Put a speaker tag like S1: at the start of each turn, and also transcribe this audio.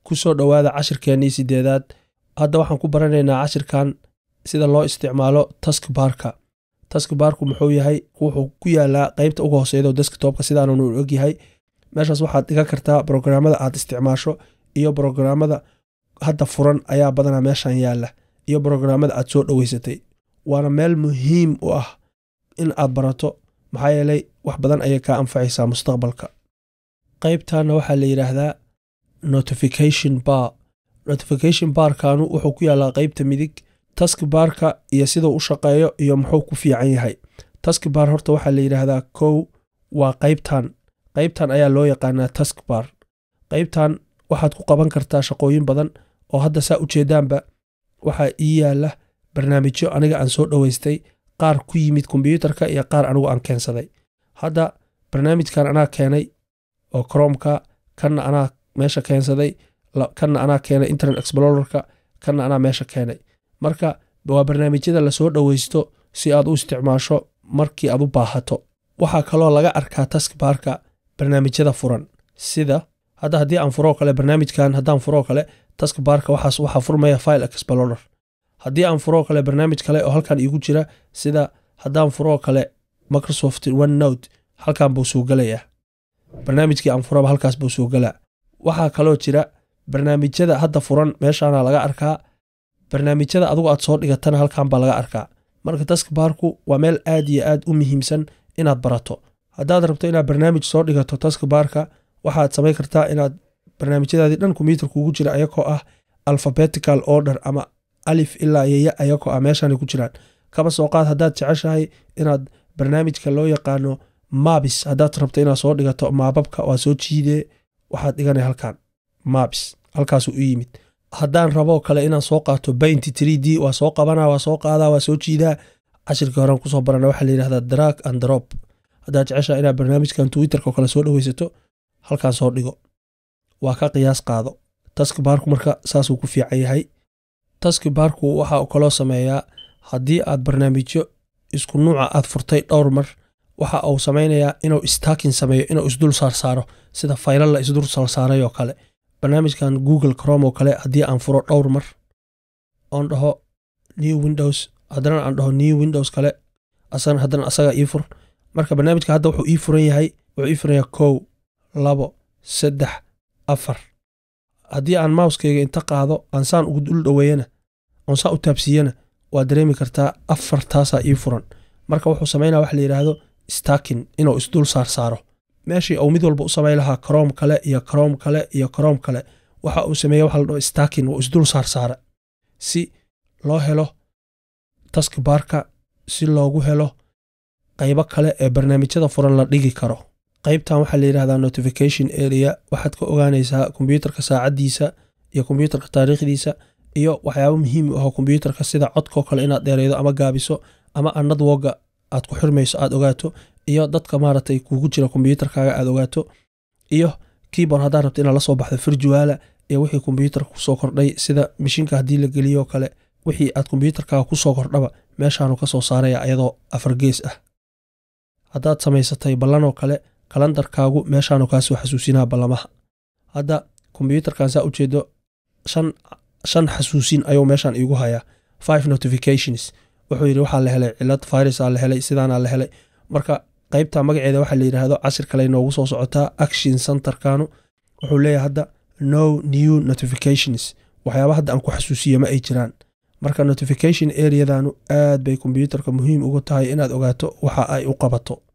S1: kusoo dhowaada cashirkeennii sideedaad hadda waxaan ku baranaynaa cashirkan sida loo isticmaalo taskbarka taskbarku muxuu yahay wuxuu ku yaalaa qeybta uga hooseydo deskitopka sidaannu ogyahay meeshaas waxaad dhigan kartaa brograamada aad isticmaasho iyo brograamada hadda furan ayaa badanaa meeshan yaala iyo brograamada aad soo dhoweysatay waana meel muhiim u ah in aad barato maxaa yeelay wax badan ayay kaa anfacaysaa mustaqbalka qeybtanna waxaa la yidhaahdaa notification bar notification barkanu wuxuu ku yaalaa qeybta midig taskbarka iyo siduu u shaqeeyo iyo muxuu ku fiican yahay taskbar horta waxaa la yidhaahdaa kow waa qeybtan qeybtan ayaa loo yaqaanaa taskbar qeybtan waxaad ku qaban kartaa shaqooyin badan oo hadda saa ujeedaanba waxaa ii yaala barnaamijyo aniga aan soo dhoweystay qaar ku yimid kombyuutarka iyo qaar anigu aan keensaday hadda barnaamijkan anaa keenay oo cromka kanna anaa meesha keensaday kanna anaa keenay internet explorerka kanna anaa meesha keenay marka waa barnaamijyada lasoo dhoweysto si aad u isticmaasho markii aad u baahato waxaa kaloo laga arkaa taskbarka barnaamijyada furan sida hadda haddii aan furoo kale barnaamijkan haddaan furoo kale taskbarka waxaas waxaa furmaya file explorer haddii aan furoo kale barnaamij kale oo halkan iigu jira sida haddaan furoo kale microsoft one note halkan buu soo gelayaa barnaamijkii aan furaba halkaas buu soo gelaa waxaa kaloo jira barnaamijyada hadda furan meeshaana laga arkaa barnaamijyada adugu aad soo dhigatana halkan baa laga arkaa marka taskbarku waa meel aad iyo aad u muhiimsan inaad barato haddaad rabto inaad barnaamij soo dhigato taskbarka waxaad samayn kartaa inaad barnaamijyadaadii dhan kombyuutar kuugu jira ayagoo ah alphabetical order ama alif ilaa yaya ayagoo ah meeshaanay ku jiraan kaba soo qaad haddaad jeceshahay inaad barnaamijka loo yaqaano mabis haddaad rabto inaad soo dhigato maababka waa soo jiidee waxaad dhiganay halkan mabis halkaasuu u yimid haddaan raboo kale inaan soo qaato bainty tree d waa soo qabanaa waa soo qaadaa waa soo jiidaa cashirkii horean kusoo barana waxaa layidhahdaa drag and drop haddaad jeceshaha inaad barnaamijkan twitterka oo kale soo dhoweysato halkan soo dhigo waa ka qiyaas qaado taskbarku marka saasuu ku fiican yahay taskbarku waxa uu kaloo sameeyaa haddii aad barnaamijyo isku nuuca aad furtay dhowr mar waxa uu samaynayaa inuu staakin sameeyo inuu isdul saarsaaro sida faylal la isdul saarsaaray oo kale barnaamijkan google crom oo kale haddii aan furo dhowr mar oon dhaho new windows haddana aan dhaho new windows kale asagana haddana asaga ii fur marka barnaamijka hadda wuxuu ii furan yahay wuxuu ii furan yahay kow labo saddex afar haddii aan mouskeyga inta qaado aan saan ugu dul dhoweeyana oon saan u taabsiiyana waad dareemi kartaa afartaasaa ii furan marka wuxuu samaynaya waxa la yidhaahdo stakin inuu isdul saarsaaro meeshii uu mid walba u samay lahaa crom kale iyo crom kale iyo crom kale waxa uu sameeye waxa la dhaho stakin wuu isdul saarsaara si loo helo taskbarka si loogu helo qaybo kale ee barnaamijyada furan la dhigi karo qaybtan waxaa la yidhahdaa notification area waxaad ka ogaanaysaa kombyuutarka saacaddiisa iyo kombyuutarka taariikhdiisa iyo waxyaabo muhiim u aho kombyuutarka sida codkoo kale inaad dheereydo ama gaabiso ama anadwoga aad ku xirmayso aad ogaato iyo dadka maaragtay kuugu jira kombyuutarkaaga aad ogaato iyo keyboard haddaad rabto inaad la soo baxdo firjuwaala iyo wixii kombyuutarka kusoo kordhay sida mishinka haddii la geliyoo kale wixii aad kombyuutarkaaga kusoo kordhaba meeshaanu ka soo saaraya ayadoo afar gees ah haddaad samaysatay ballanoo kale kalandarkaagu meeshaanu kaa soo xasuusinaa ballamaha hadda kombyuutarkan saa ujeedo shan xasuusin ayuu meeshaan iigu hayaa five notifications wuxuu yidhi waxaa la helay cilad virusaa la helay sidaanaa la helay marka qaybta magaceeda waxaa la yidhaahdo cashir kale noogu soo socotaa action centerkanu wuxuu leeyahay hadda no new notifications waxyaaba hadda aan ku xasuusiye ma ay jiraan marka notification areadanu aad bay kombyuutarka muhiim ugu tahay inaad ogaato waxa ay u qabato